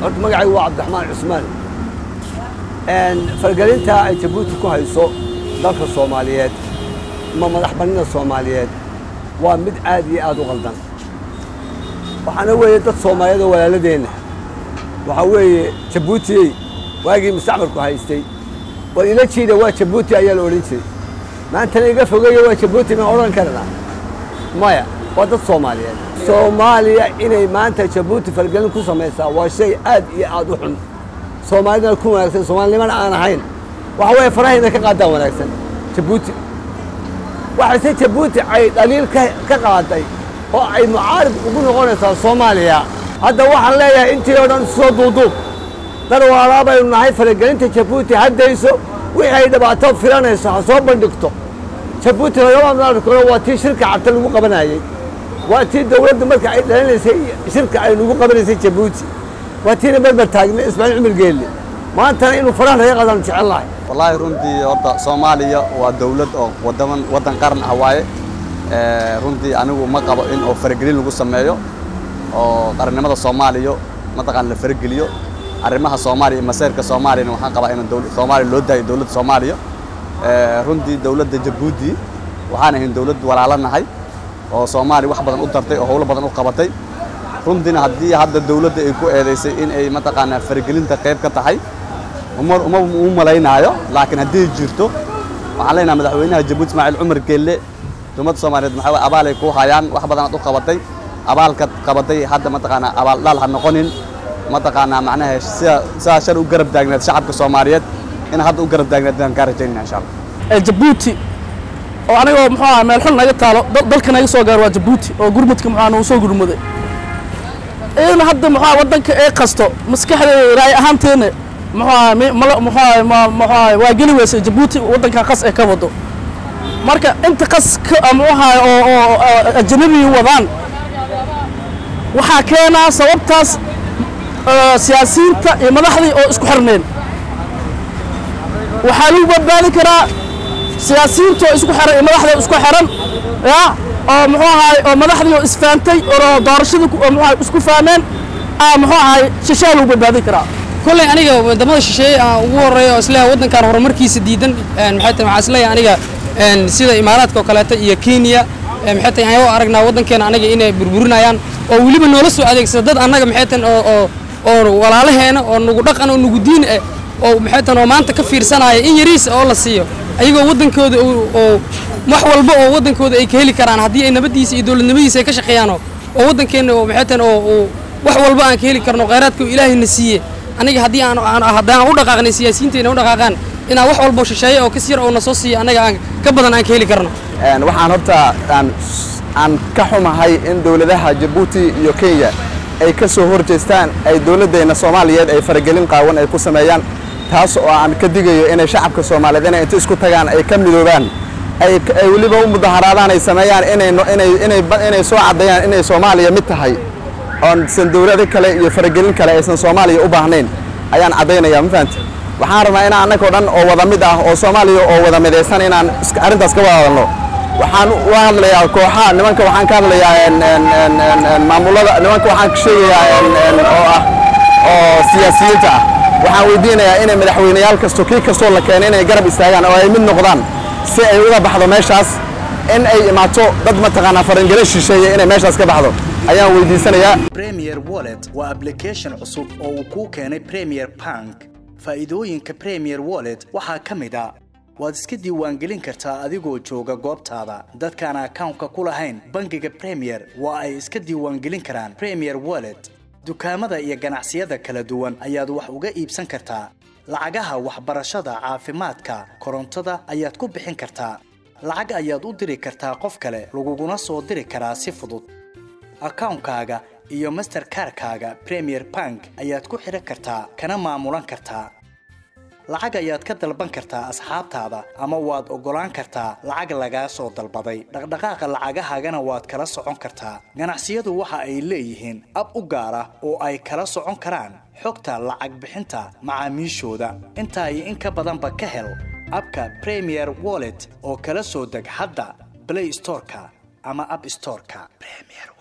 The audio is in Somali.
horta magacaygu waa cabdiraxmaan cusmaan fargelinta ay jabuuti ku hayso dalka soomaaliyeed ama madax bannida soomaaliyeed waa mid aad iyo aad u qaldan waxaana weeye dad soomaaliyeed oo walaaladeenna waxaa weeye jabuutiyey waagii mustacmarku haystay war ila jiida waa jabuuti ayaa la odhan jiray maantana iga fogeeya waa jabuuti ma odhan karnaa maya waa dad soomaaliyeed soomaaliya inay maanta jabuuti fargelin ku samaysaa waa shay aad iyo aad u xun soomaalidana ku wanaagsan soomaalinimana aan ahayn waxa weeye farahayna ka qaadaan wanaagsan jabuuti waxayse jabuuti ay dhaliil ka ka qaaday oo ay mucaarib ugu noqonaysaa soomaaliya hadda waxaan leeyahay intii oo dhan soo duuduub dar waalaa baynu nahay faragelinta jabuuti haddayso wixii ay dhibaato filanayso ha soo bandhigto jabuuti lagama maarkoro waa tii shirka cabta lagu qabanayey waa tii dawladdu marka ay dhalinaysay shirka ay nagu qabanaysay jabuuti waa tiina berber taagnay ismaaciil cumar geelle maantana inuu faraha laga qadaan jecel lahay wallaahi runtii horta soomaaliya waa dawlad oo wadaman waddan qaran ah waaye runtii anigu ma qabo in oo faragelin lagu sameeyo oo qarannimada soomaaliya mataqaan la farageliyo arrimaha soomaaliya iyo maseerka soomaaliyana waxaan qabaa in soomaaliya loo daayo dawladda soomaaliya runtii dawladda jabuuti waxaan ahayn dawlad walaalo nahay oo soomaaliya wax badan u tartay oo howlo badan u qabatay runtiina haddii hadda dawladda ay ku eedaysay in ay mataqaanaa faragelinta qayb ka tahay uma uma u malaynaayo laakiin haddii jirto waxaan leenahay madaxweynaha jabuuti ismaaciil cumar geelle dowladda soomaaliyeed maxaa abaalay ku hayaan wax badanaad u qabatay abaalkaad qabatay hadda mataqaanaa abaal dhaal ha noqonin mataqaanaa macnaha sida sidaa shal u garab taagneed shacabka soomaaliyeed in hadda u garab taagneed baan kaa rajaynaya insha allah jabuuti oo anigoo muxuu aha meel xun naga taalo dalka naga soo gaaro waa jabuuti oo gurmudka muxuu nagu soo gurmuday in hadda muxuu aha waddanka ee qasto maskaxdeeda raay ahaanteena muxuu aha muxuu aha muxuu aha waa geli weysay jabuuti waddanka qas ee ka wado marka inta qas muxuu aha oo oo ajnabi wadaan waxaa keenaa sababtaas siyaasiyiinta iyo madaxdii oo isku xirneen waxaa lagu badbaadi karaa siyaasiyiinta oo isku xiran iyo madaxda isku xiran ya oo muxuu ahaay oo madaxdii oo isfaantay oo doorashadii muxuu ahay isku fahmeen aa muxuu ahaay shishaa lagu badbaadi karaa kolley aniga wadamada shisheeye aan ugu horreeya oo isleeyahay waddankan horumarkiisa diidan maxay tahay waxaa isleeyahay aniga sida imaaraadka oo kaleeto iyo kenya maxay tahay ayagoo aragnaa waddankeena aniga inay burburinayaan oo weliba noola soo adeegsada dad annaga maxay tahay oo oo oo walaalaheena oo nagu dhaqan oo nagu diin ah oo maxay tahay oo maanta ka fiirsanaya in yariis oo la siiyo ayagoo waddankooda oo wax walba oo waddankooda ay ka heli karaan haddii ay nabaddiisa iyo dowladnimadiisa ay ka shaqeeyaan oo waddankeenna oo maxay tahay oo wax walba aan ka heli karno khayraadka oo ilaahayna siiye aniga haddii aan haddaan u dhaqaaqnay siyaasiyiinteena u dhaqaaqaan inaan wax walba shisheeye oo kas yar oo na soo siiya annaga aan ka badan aan ka heli karno waxaan horta aan aan ka xumahay in dowladaha jabuuti iyo kenya ay ka soo hor jeestaan ay dowladdeenna soomaaliyeed ay faragelin qaawan ay ku sameeyaan taas oo aan ka digayo inay shacabka soomaaliyeed inay inta isku tagaan ay ka midoobaan ay ay weliba u mudaharaadaan ay sameeyaan inay inay inay inay soo caddeeyaan inay soomaaliya mid tahay oon san dowlado kale iyo faragelin kale aysan soomaaliya u baahnayn ayaan caddaynayaa ma fahamti waxaan rabnaa inaan annagoo dhan oo wada mid ah oo soomaaliya oo wada midaysan inaan arrintaas ka wada hadalno waxaan u hadlayaa kooxaha nimanka waxaan ka hadlayaa maamulada nimanka waxaan ka sheegayaa oo ah oo siyaasiyiinta ah waxaan weydiinayaa inay madaxweyneyaal kasto kii kastoo la keenay inay garab istaagaan oo ay mid noqdaan si ay uga baxdo meeshaas in ay imaato dad mataqaanaa farangelo shisheeye inay meeshaas ka baxdo ayaan weydiisanayaa premier wallet waa application cusub oo uu kuu keenay premier bank faa'iidooyinka premier wallet waxaa ka mid a waad iska diiwaangelin kartaa adigoo jooga goobtaada dadkaan akawnka ku lahayn bangiga premier waa ay iska diiwaangelin karaan premier wallet dukaamada iyo ganacsiyada kala duwan ayaad wax uga iibsan kartaa lacagaha waxbarashada caafimaadka korontada ayaad ku bixin kartaa lacag ayaad u diri kartaa qof kale laguguna soo diri karaa si fudud akawnkaaga iyo masterkarkaaga premier bank ayaad ku xidhan kartaa kana maamulan kartaa lacag ayaad ka dalban kartaa asxaabtaada ama waad oggolaan kartaa lacag lagaa soo dalbaday dhaqdhaqaaqa lacagahaagana waad kala socon kartaa ganacsiyadu waxa ay leeyihiin ab u gaar ah oo ay kala socon karaan xogta lacag bixinta macaamiishooda intaa iyo in ka badanba ka hel abka premier wallet oo kala soo deg hadda blay storeka ama ab storeka